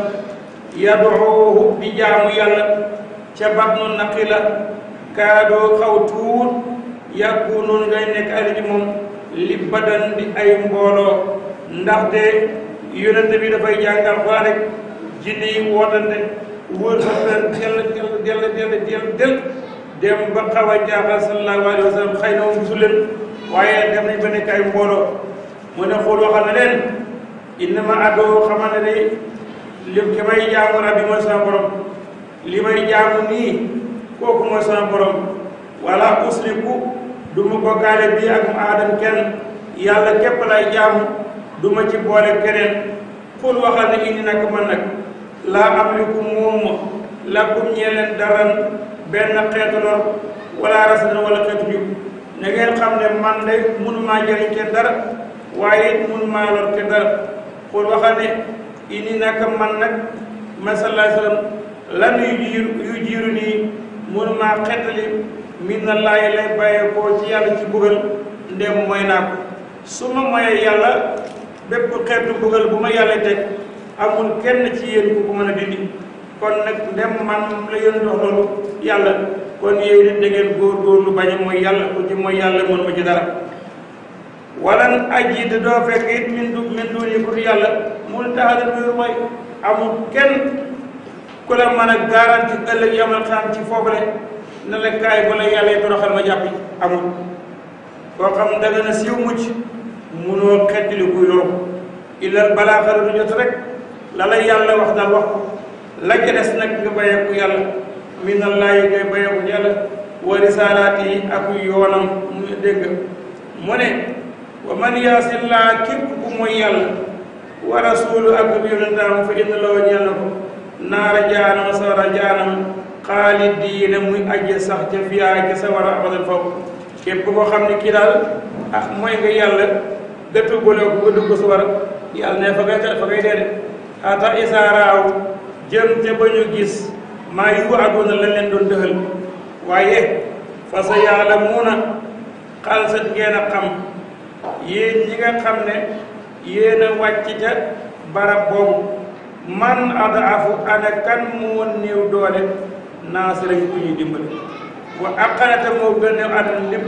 yaduuhu di jaamu yàlla ca batnu naqila kaadoo xaw tuut yàkkunoon ngay nekk ali ci moom li badan di ay mbooloo ndaxte yonente bi dafay jàngal xaa rek jinne yi wootante wër sa fen dell dell dell dell dell dell dem ba xaw a jaaxal sallallahu alayhi wa sallam xëy na moom gisu leen waaye dem nañ ba nekk ay mbooloo mu ne xool waxal na leen innama adoo xamante ne li ki may jaamu rabbi mooy sama borom li may jaamu nii kooku mooy sama borom wala usriku du ma bokkaale bii ak mu aadam kenn yàlla képp lay jaamu du ma ci boole keneen xul waxal ne indi nag man nag laa amliku moom lakum ñee leen daran benn xeetu lor wala rasadan wala xeetu jub na ngeen xam ne man de mënumaa jëriñ kenn dara waaye it mënumaa lor kenn dara xul waxal ne indi nag man nag ma sallallahu alayhi wa sallam lan yu jiiru yu jiiru nii mënumaa xettali min na laay lay bàyyee koo ci yàlla ci bugal ndem mooy naa ko su ma moyee yàlla bépp xeetu bugal bu ma yàlla teg amul kenn ci yéen ku ko mën a dindi kon nag ndem man la yéen dox loolu yàlla kon yéen it da ngeen góorgóorlu bañ a mooy yàlla ku ci mooy yàlla mën ma ci dara walan aji te doo fekk it min du min duni ku yàlla mun taxala wéeru mooy amul kenn ku la mën a garanti ëllëg yamal xam ci foofale ne la kaay ba la yàlla yi toroxal ma jàppi amul koo xam da nga na siiw mucc munoo xettali kuy loolu illal balaa xaru du jot rek la la yàlla wax daal wax ko la ca des nag nga bayeeku yàlla minallaahi ngay bayeeku yàlla wa risaalaati yi ak yoonam mu dégg mu ne wa man yaasillaa képp ku mooy yàlla wa rasuulu ak yonentaam fa inna loo ñeel na ko naara jaanam sawara jaanam xaalidiina muy ajje sax ca fiyaa ca sawara abadan foofu képp koo xam ne kii daal ah mooy nga yàlla dëttu boole ko nga dugg sawara yàlla ne fa ngay fa ngay dee de ata isaaraaw jëm te ba ñu gis maa yu àdduna lañ leen doon dëxal waaye fa sa yàlla muuna xalsat ngeen a xam yéen ñi nga xam ne yéen a wàcc ca barab boobu man adaafu ana kan moo néew doole naasira ku ñuy dimbali wa aqanata moo gën a àdduna lépp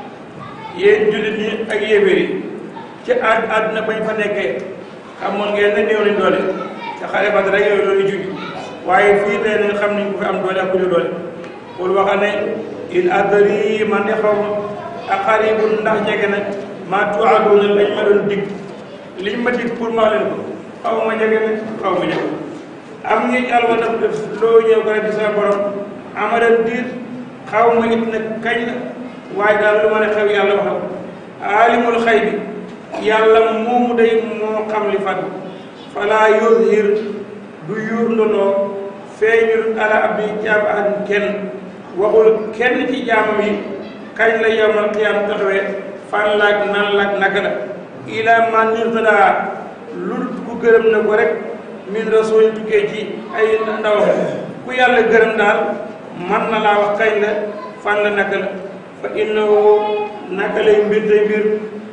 yéen jullit ñi ak yéeféer yi ci àdd àdduna bañ fa nekkee xamoon ngeen ne néew nañ doole te xare Badar rek yooyu loolu juj waaye fii tey nañ xam nañ ko fi am doole ak ku ñu doole pour waxa ne in adri man de xaw ma aqaribun ndax jege na maa tuaduna lañ ma doon dig liñ ma dig pour ma wax leen ko xaw ma jege na xaw ma jege am ngi alwa daf def loo ñëw ko rek di sa borom amadan diir xaw ma it nag kañ la waaye daal lu ma ne xew yàlla waxal aalimul xay bi yàlla moomu day moo xam li fat falaa yuzhir du yuur ndoloo feeñul ala abdi jaam ahadin kenn waxul kenn ci jaamam yi kañ la yowmal qiyaam taxawee fan laak nan laak naka la ila man nirtadaa lu ku gërëm na ko rek min rasul tukkee ci ay ndaw ku yàlla gërëm daal man na laa wax kañ la fan la naka la fa innahu naka lay mbir tey mbir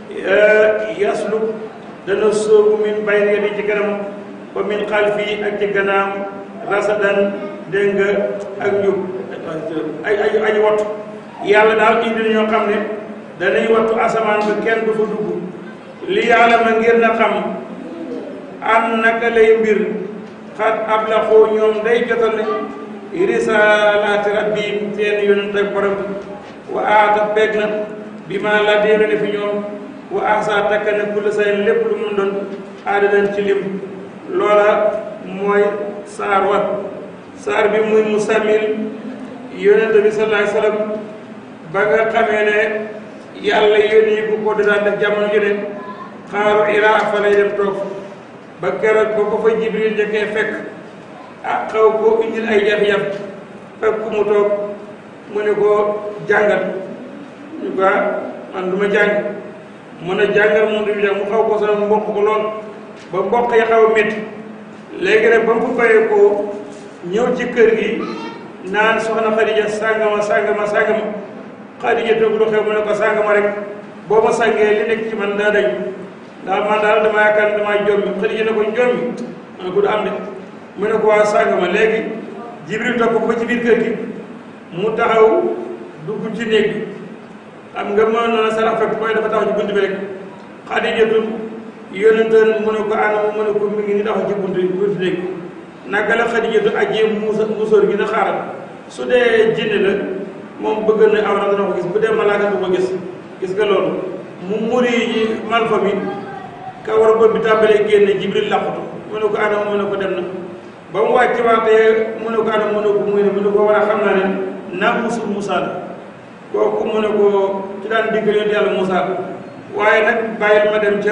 yaslu dana soobu min bayni yadi ci kanam wa min xalfi ak ci gannaaw rasadan dégg nga ak njub ay ay ay wattu yàlla daal indi ñoo xam ne danañ wattu asamaan ba kenn du fa dugg li yàlla ma ngir na xam an naka lay mbir xat ab la xoo ñoom day jotal nañ risalaati rabbihim seen yonent ak borom bi wa aata beeg na bi ma la déere ne fi ñoom wa ahsa takka na kulla say lépp lu mu doon aada nañ ci lim loola mooy saar wa saar bi muy musammil yonent bi sallallahu alayhi wasallam ba nga xamee ne yàlla yónni bu ko daan def jamono ju ne xaaru ilaa fa lay dem toog ba keroog ba ko fa jibril njëkkee fekk ah xaw ko indil ay jafe-jafe fekk mu toog mu ne ko jàngal ñu ko man du ma jàng mën a jàngal moom du mu xaw ko sonal mboq ko lool ba mboq yi xaw a métti léegi nag ba mu bayee ko ñëw ci kër gi naan soxna Xadija sàngama sàngama sàngama Xadija toog lu xew mu ne ko sàngama rek boo ma sàngee li nekk ci man daa dañ daal man daal dama yaakaar ne damaa jommi Xadija ne ko jommi ma ne ko du am de mu ne ko waa sàngama léegi Jibril topp ko ci biir kër gi mu taxaw dugg ci néeg bi xam nga mën noona sarax fekk koy dafa taxaw ci bunt bi rek Xadijatu yonenteen mu ne ko anam mu ne ko mi ngi ni taxaw ci bunt bi bunt néeg bi naka la Xadijatu ajjee muusa musóor gi na xaaral su dee jinne la moom bëgg na awra dana ko gis bu dee malaaka du ko gis gis nga loolu mu muri yi malfa bi ka war a bi tàmbalee génne Jibril làqutu mu ne ko anam mu ne ko dem na ba mu wàcc waatee mu ne ko anam mu ne ko muy ne mu ne ko war a xam naa ne naa musul Musaa la kooku mu ne ko ci daan diggal yonent yàlla Musaa waaye nag bàyyil ma dem ca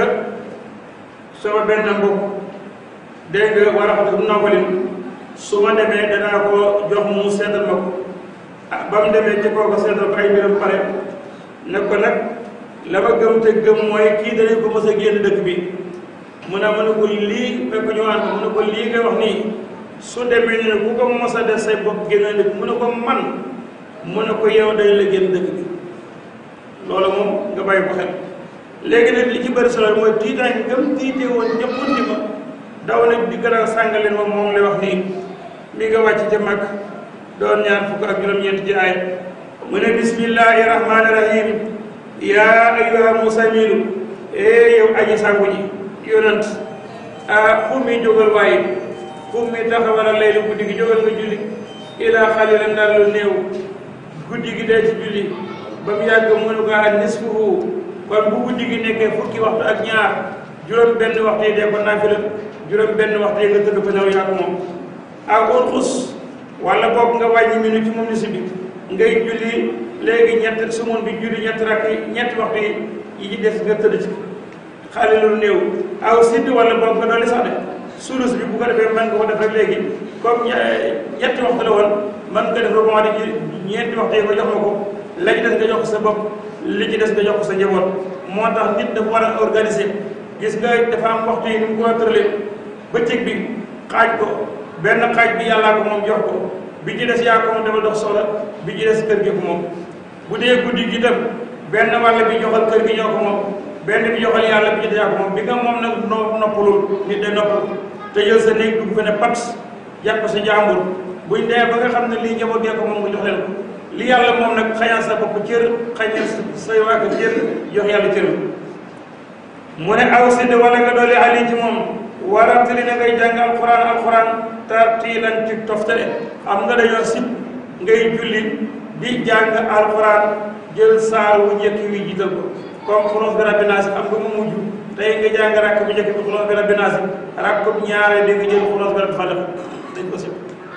sama benn mbokk dégg nga war a xam ne nawalin su ma demee danaa ko jox mu seetal ma ko ah ba mu demee ci kooku seetal ko ay mbiram pare ne ko nag la ma gëm te gëm mooy kii danañ ko mës a génn dëkk bi mu ne ma ne ko lii fekk ñu waan ko mu ne ko lii nga wax nii su demee ne ku ko mos a def say bopp génn dëkk mu ne ko man mu ne ko yow day la génn dëkk bi loolu moom nga bàyyi ko xel léegi nag li ci bëri solo mooy tiitaay gëm tiite woon ñëpp ni ma daw na di gën a sàngaleen moom moom lay wax nii mi nga wàcc ca mag doon ñaar fukk ak juróom-ñeent ci aay mu ne bismillahi rahmaani rahim yaa ayyuha musamilu ee yow aji sàngu ji yonant a xummi jógal waaye xummi taxawala laylu guddi gi jógal nga julli ilaa xalilan daal lu néew guddi gi dee ci julli ba mu yàgg mu ne ko ak nisfuhu kon bu guddi gi nekkee fukki waxtu ak ñaar juróom benn waxtu yi dee ko naafila juróom benn waxtu yi nga tëdd ko ñëw yaa ko moom ak xus wala boog nga wàññi minu ci moom ni si bi ngay julli léegi ñett sumun bi julli ñett rakk yi ñetti waxtu yi yi ci des nga tëdd ci xale lu néew aw sidd wala boog nga dolli sax de sulus bi bu ko defee mën nga ko def rek léegi comme ñetti waxtu la woon mën nga def rebond di ñeenti waxtu yi nga jox ma ko la ci des nga jox ko sa bopp li ci des nga jox ko sa njaboot moo tax nit dafa war a organiser gis nga dafa am waxtu yi ni mu ko tëralee bëccëg bi xaaj ko benn xaaj bi yàllaa ko moom jox ko bi ci des yaa ko moom dafa dox soxla bi ci des kër gi ko moom bu dee guddi gi tam benn wàll bi joxal kër gi ñoo ko moom benn bi joxal yàlla bi ci des yaa ko moom bi nga moom nag no noppalul nit day noppal te jël sa néeg dugg fa ne pat jàpp sa jàmbur buñ dee ba nga xam ne lii njaboot gee ko moom nga jox leen ko li yàlla moom nag xañal sa bopp cër xañal say waa kër cër jox yàlla cër mu ne aw sidd wala nga doole ali ci moom waramtali na ngay jàng alquran alquran tartiilan ci toftale xam nga dañoo sib ngay julli di jàng alquran jël saar wu njëkk wi jiital ko comme xulóos bi rabbi naasi xam nga mu mujj tey nga jàng rakk bu njëkk bi xulóos bi rabbi naasi rakk bu ñaaree di nga jël xulóos bi rabbi falaq dañ ko sib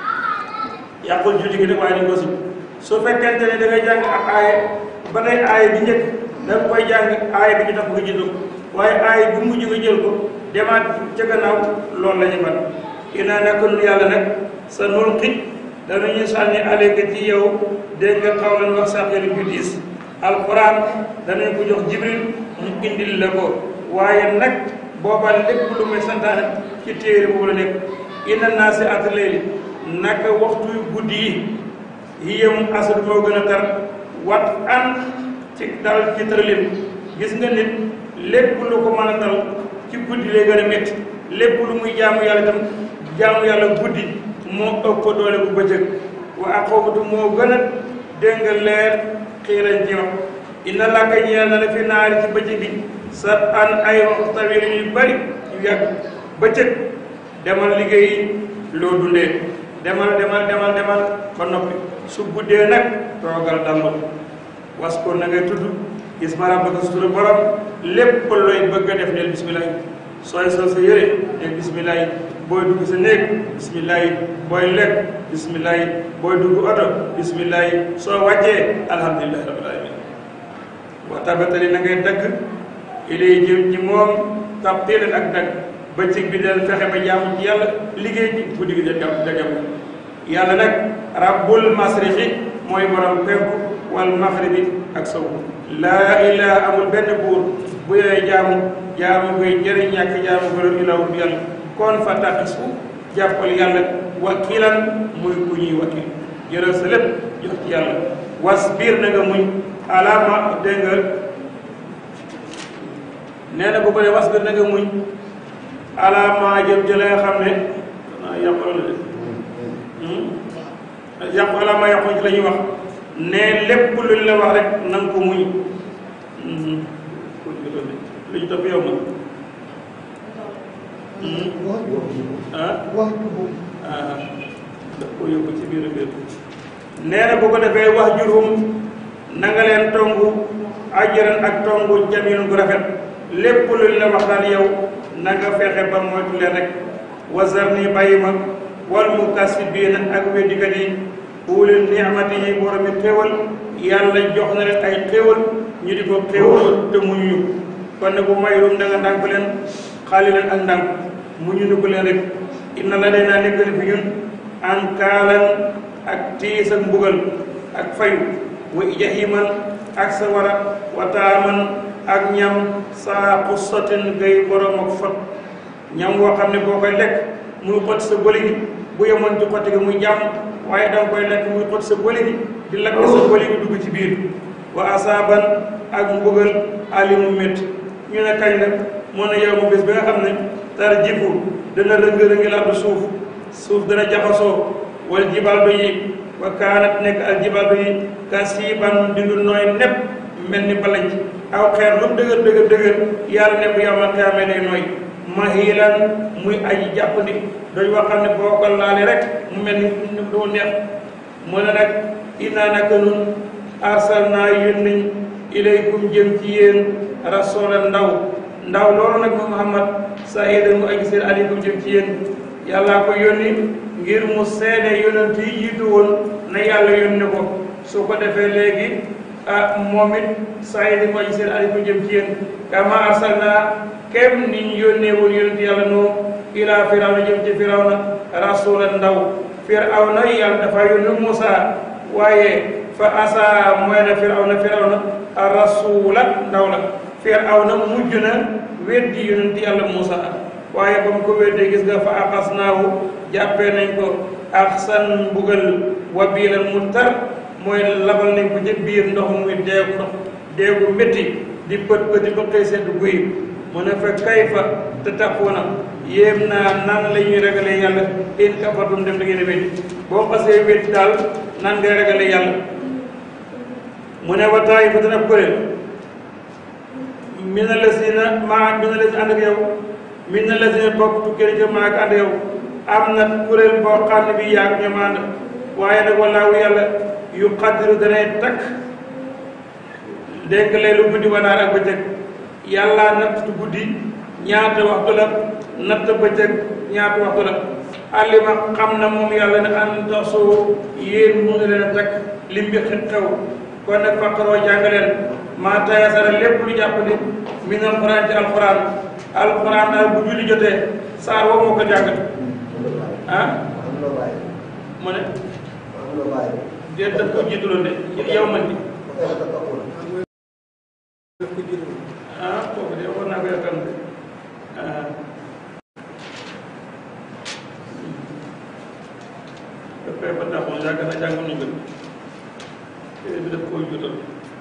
yàqul julli gi nag waaye dañ ko sib su fekkente ne da ngay jàng ak aaye ba tey aaye bi njëkk da nga koy jàng aaye bi ñu tax nga jël ko waaye aaye bi mujj nga jël ko demaat ca gannaaw loolu la ñu ban inaa naka nun yàlla nag sa nulqi danañu sànni aleyka ci yow dégg nga xawlan wax sàqelu ju diis alquran danañ ko jox jibril mu indil la ko waaye nag booba lépp lu may santaane ci téere boobu la nekk inna naa si at layli naka waxtu guddi yi yiyam asad moo gën a tar wat an ci dal ci tëralin gis nga nit lépp lu ko mën a dal ci guddi lay gën a métti lépp lu muy jaamu yàlla itam jaamu yàlla guddi moo ëpp doole bu bëccëg wa aqawatu moo gën a dégg nga leer xiirañ ci wax inna laka ñeel na la fi naari ci bëccëg bi sa an ay waxtu tawil yu bari yu yàgg bëccëg demal liggéey loo dundee demal demal demal demal ba noppi su guddee nag toogal dallu was ko na ngay tudd isma rabbaka sutura borom lépp looy bëgg a def neel bismillah sooy sol sa yére ne bismillah booy dugg sa néeg bismillah booy lekk bismillah booy dugg oto bismillah soo wàccee alhamdulillahi rabbil alamin wa tabatali na ngay dagg ilay jëm ci moom tabtilan ak dagg bëccëg bi del fexe ba jaamu ci yàlla liggéey ci guddi gi da jam da jam yàlla nag rabbul masriqi mooy borom penku wal maxribi ak sow laa ilaha amul benn buur bu yooy jaamu jaamu koy jëriñ ñàkk jaamu ko doon ilaw bu yàlla kon fa taqisu jàppal yàlla wakilan muy ku ñuy wakil jëral sa lépp jox ci yàlla wasbir na nga muñ alaama dégg nga nee na bu ko ne wasbir na nga muñ alaama jëm ci la nga xam ne ah yàqu la de yàqu alaama yàqu ci la ñuy wax ne lépp luñ la wax rek na nga ko muñ lu ñu topp yow ma ah وهجرهم ah daf ko yóbbu ci biir biir nee na bu ko defee wax jurum na nga leen tongu ajaran ak tongu jamilun gu rafet lépp luñ la wax daal yow na nga fexe ba moytu leen rek wasar ni bàyyi ma wal mukasibiina ak weddikat yi ulil ni'mati yi borom bi xéewal yàlla jox na leen ay xéewal ñu di ko xéewal te muñu kon ne bu mayrum da nga ndànk leen xaali leen ak ndànk muñu nu ko leen rek inna la day naa nekk fi ñun an kaalan ak tiis ak mbugal ak fayu wa jahiman ak sawara wa taaman ak ñam saa xussatin gay borom ak fot ñam woo xam ne boo koy lekk muy xot sa bëli gi bu yemoon ci xotti gi muy jàmm waaye danga koy lekk muy xot sa bëli gi di lakk sa bëli gi dugg ci biir wa asaaban ak mbugal alimu métti ñu ne kañ la moo ne yow mu bés bi nga xam ne tar jifu dana rëng-rëngi la suuf suuf dana jaxasoo wal jibal do yi wa kaanat nekk al jibal do yi kasiban di lu nooy nepp mel ni balanc aw xeer lu mu dëgër dëgër dëgër yàlla ne bu yawmal qiyaama day nooy mahilan muy aji jàppandi dañ wax xam ne boo ko laale rek mu mel ni doo neex mu ne nag innaa naka nun arsalnaa yónni ilaykum jëm ci yéen rasulan ndaw ndaw loolu nag mu Muhammad sahidan mu aji seen aleykum jëm ci yéen yàllaa ko yónni ngir mu seede yonent yi jiitu woon na yàlla yónni ko su ko defee léegi ah moom it sahidan mu aji seen aleykum jëm ci yéen kama arsalnaa kem ni ñu yónnee woon yonent yàlla noo ilaa firawna jëm ci firawna rasulan ndaw firawna yàlla dafa yónni Muusa waaye fa asa mooy na firawna firawna rasula ndaw la firawna mujj na weddi yonent yàlla Muusa waaye ba mu ko weddee gis nga fa axasnaahu jàppee nañ ko axsan mbugal wa biilan mu tar mooy labal nañ ko ca biir ndox muy deegu ndox deegu métti di pët pëti ba xëy sedd guy mu ne fa kayfa te taxuuna yéem naa nan la ñuy ragalee yàlla in kafartum dem da ngeen a weddi boo xasee weddi daal nan ngay ragalee yàlla mu ne wa taaifatun ab kuréel mina lazina maa mina lazina ànd ak yow mina lazina bokk tukkee ca maa ak ànd yow am na kuréel boo xam ne bi yaag ñoom ànd waaye nag wallaahu yàlla yu xaddiru danay takk dégg leelu guddi wanaar ak bëccëg yàlla natt guddi ñaata waxtu la natt bëccëg ñaata waxtu la alima xam na moom yàlla ne an taxsoo yéen mu ngi leen a takk lim bi xew kon nag faqaroo jàngaleen maa tayasara lépp lu jàpp ni min alquran ci alquran alquran daal bu julli jotee saar woo moo ko jàngat ah am na bàyyi mu ne am na bàyyi déet daf ko jiituloon de yow man di ba tey dafa taxul ah kooku de war naa ko yaakaar ne ah dafay ba taxoon yàgg na jàng nañu ko téere bi daf koo juutal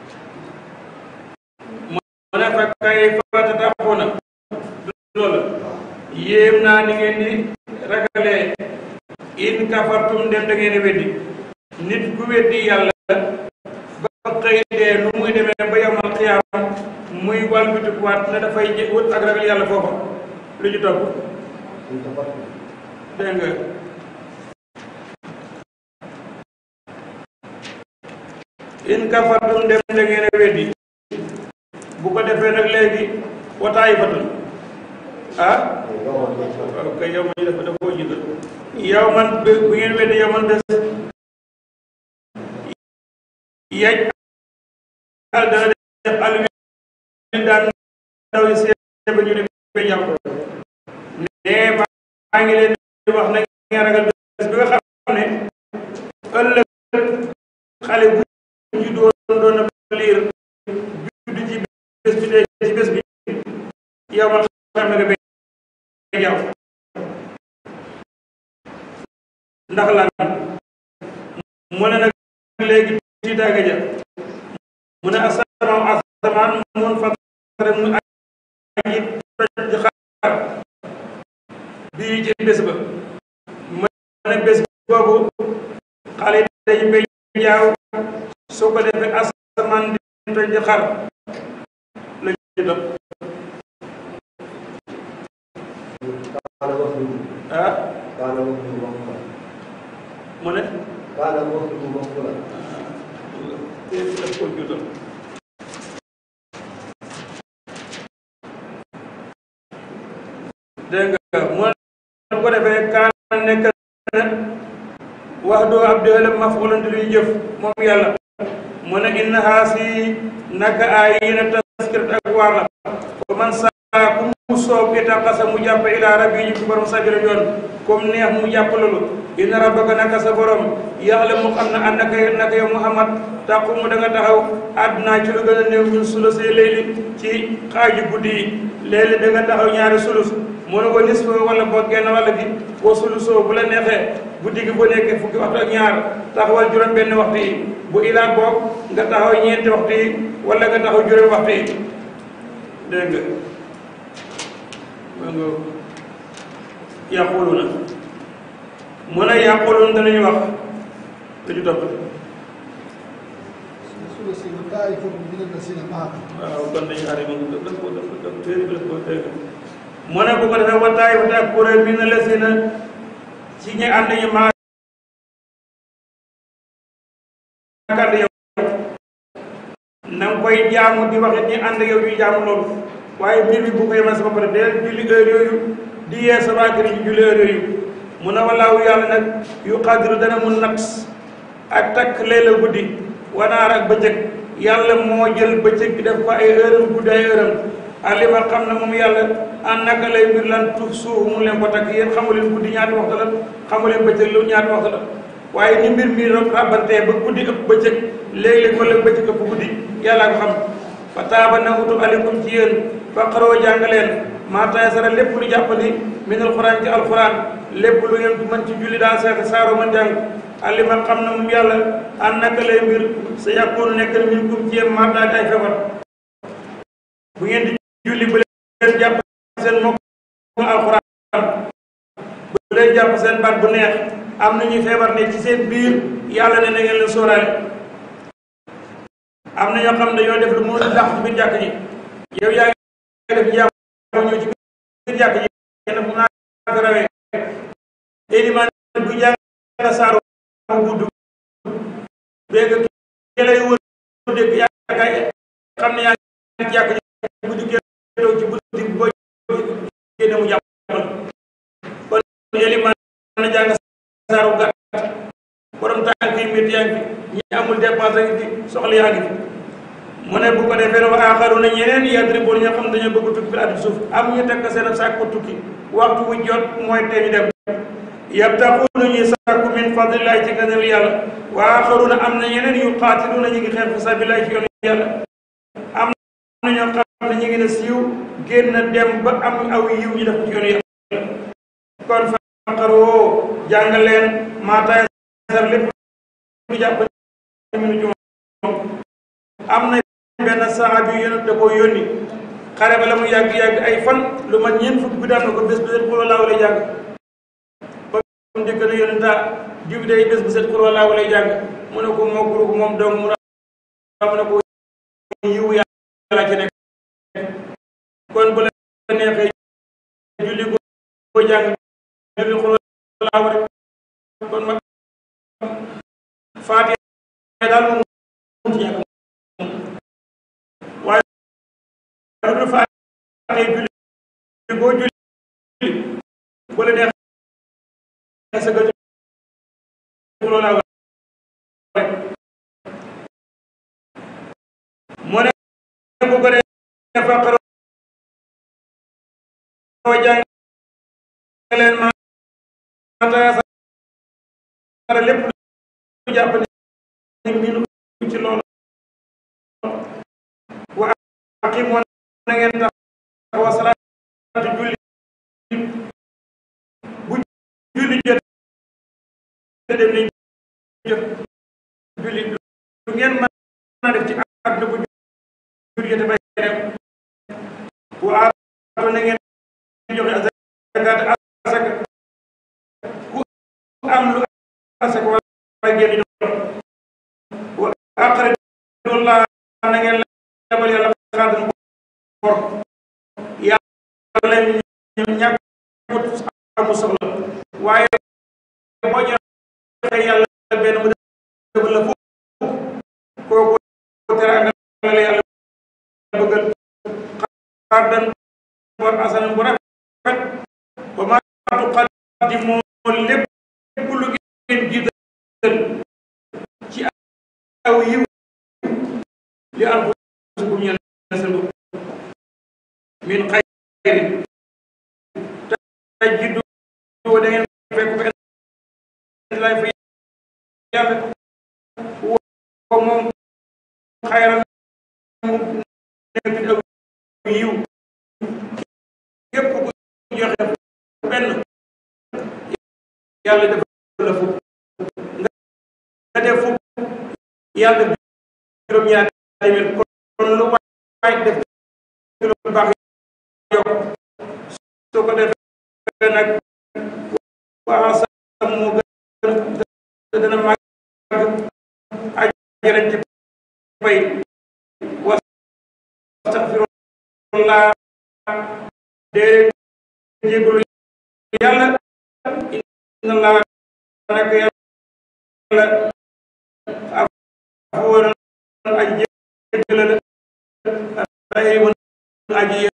mu ne fa kay fa taxoona loolu yéem naa ni ngeen di ragalee in kafartum dem da ngeen di weddi nit ku weddi yàlla ba xëy dee nu muy demee ba yomal xiyaam muy walbitikuwaat ne dafay jë- wut ak ragal yàlla foofa lu ñu topp suñ ko fàtte dégg nga in kafartum dem da ngeen a weddi bu ko defee nag léegi wataay batun ah yow man lañ fa. waaw kay yow man dafa dafa koo jiital yow man bu bu ngeen wedde yow man bés yaj al dana def al wi daan ndaw yi seen ba ñu ne ba jàpp ne maa ngi leen di wax na ngeen ragal bés bi nga xam ne ëllëg xale bu ñu doon doon na liir judd ci bés bi dee ci bés bi yow man xam nga bay jàpp ndax lan mu ne nag léegi tiitaange ja mu ne asamaan asamaan mun fatare mu aji toj xaar bii ci bés ba mu ne bés boobu xale yi dañu bay jaaw soo ko defee asamaan di toj xar la ñu doon kaana wax lu ah kaana wax lu wax la. mu ne kaana wax lu wax la. daf ko juutal dégg nga mu ne ko defee kaan nekk na wax doo ab déwélam maf'ulan di luy jëf moom yàlla mu ne inna haasi naka ay yéen a taskirat ak waar la ko man saa ku mu soob itaqasa mu jàpp ilaa rabbi ñu ci borom sabila yoon comme neex mu jàpp loolu inna rabbaka naka sa borom yàlla mu xam ne ànd naka naka yow Muhammad taqumu da nga taxaw àdduna ci lu gën a néew ñun sulus yi léegi ci xaaju guddi yi léegi da nga taxaw ñaari sulus mu ne ko nisfa wala boog genn wàll gi boo sulusoo bu la neexee guddi gi bu nekkee fukki waxtu ak ñaar taxawal juróom benn waxtu yi bu ilaat boog nga taxaw ñeenti waxtu yi wala nga taxaw juróom waxtu yi dégg nga ma nga yàqulu na mu ne yàqulun danañu wax dañu topp ثلث وطائفة من الذين معك waaw kon dañu xaar yi moom daf ko daf ko daf téere bi daf ko dégg mu ne bu ko defee wataay wataay kuréel bi na lesina ci ñi ànd ñu maa kànd yow na nga koy jaamu di waxit ñi ànd yow ñuy jaamu loolu waaye mbir bi bu ko yemal sama pare deel julli heure yooyu di yee sa waa kër yi julli heure yooyu mu ne walaawu yàlla nag yu xadiru dana mun nat ak takk leela guddi wanaar ak bëccëg yàlla moo jël bëccëg bi def ko ay heure guddi ay heure alima xam na moom yàlla an naka lay mbir lan tuuf suuf mu leen ko takk yéen xamu leen guddi ñaata waxtu la xamu leen bëccëg lu ñaata waxtu la waaye ni mbir mi rabantee ba guddi ëpp bëccëg léeg-léeg wala bëccëg ëpp guddi yàllaa ko xam fa taaba na utub aleykum ci yéen fa xaroo jàng leen maa taysara lépp lu jàppandi min alquran ci alquran lépp lu ngeen mën ci julli daal seeta saaro mën jàng alima xam na moom yàlla an naka lay mbir sa yàkkoonu nekk na min kum ci yéen maa daal ay feebar bu ngeen di julli bu leen jàpp seen mokk alquran bu leen jàpp seen baat bu neex am na ñuy feebar ne ci seen biir yàlla ne na ngeen leen sóoraale am na ñoo xam ne dañoo def lu mënul dàq ci biir jàkk ji yow yaa ngi def jàmm ñëw ci biir jàkk ji kenn fu naa ko rawee éliman bu jàng saaru mu gudd béeg ki lay wër dégg yaa kay xam ne yaa ngi ci jàkk ji bu dikkee toog ci bunti boo génne mu jàppal kon éliman na jàng saaru gàtt borom tànk yi métti yaa ngi fi ñi amul dépense ngi fi soxla yaa ngi fi mu ne bu ko defee ne wa aaxaru na ñeneen yadribuun ñoo xam dañoo bëgg tukki fi addi suuf am ñu tekk seen saak ko tukki waxtu wu jot mooy tee ñu dem yabtaxuuna ñuy sàkku min fadlillahi ci gënal yàlla wa aaxaruuna am na ñeneen yu qaatiluuna ñu ngi xeex fi sabilillahi ci yoonu yàlla am na ñoo xam ne ñu ngi ne siiw génn dem ba am aw yiw ñu def ko ci yoonu yàlla kon faqaroo jàng leen maataay sar lépp lu jàpp minu ci moom am na benn saxaabi yu yonent da koo yónni xare ba la mu yàgg-yàgg ay fan lu ma ñeent fukk bi daan na ko bés bu set xul walaahu lay jàng ba mu njëkk na yonenta diw day bés bu set xul walaahu lay jàng mu ne ko moo guru moom dong mu mu ne ko yiwu yàlla ci nekk kon bu la neexee julli ko jàng julli xul walaahu rek kon ma faatiha daal moom ci ñàkk waaye lu dul faatiha julli boo julli bu la neexee sa gëj loolu laa wax rek mu ne bu ko dee faqaroo jàng leen ma tayaasara lépp lu jàpp ne minu ci loolu wa aqimoo na ngeen taxaw salaatu julli bu julli jot dem ni jot julli lu ngeen mën a def ci àdduna bu julli jot bay dem wa aatoo na ngeen joxe azakaat asaka ku am lu asaka wala ngeen jox wa aqridullah na ngeen lebal yàlla xaadan bor yàlla ñàkkut amu soxla waaye boo joxee yàlla benn mu defal la fukk kooku teraanga la yàlla bëggal xaadan bor asanan bu rafet wa ma tuqaddimu lépp lu ngeen jiital ci aw yiw li anfusikum ñeel seen bopp min xayrin tajidu da ngeen fekk ko lay fa yàlla wo moom xayran mu nekk aw yiw képp ku joxe benn yàlla def la fukk nga def fukk yàlla juróom-ñaar téeméer kon lu waay def lu baax yokk soo ko defee nag waa sam mu gën dana màgg ajjana ci fay wastaxfirullah dee jégalu yàlla inna allah nak yàlla afuwoon aji jégale la rahimun aji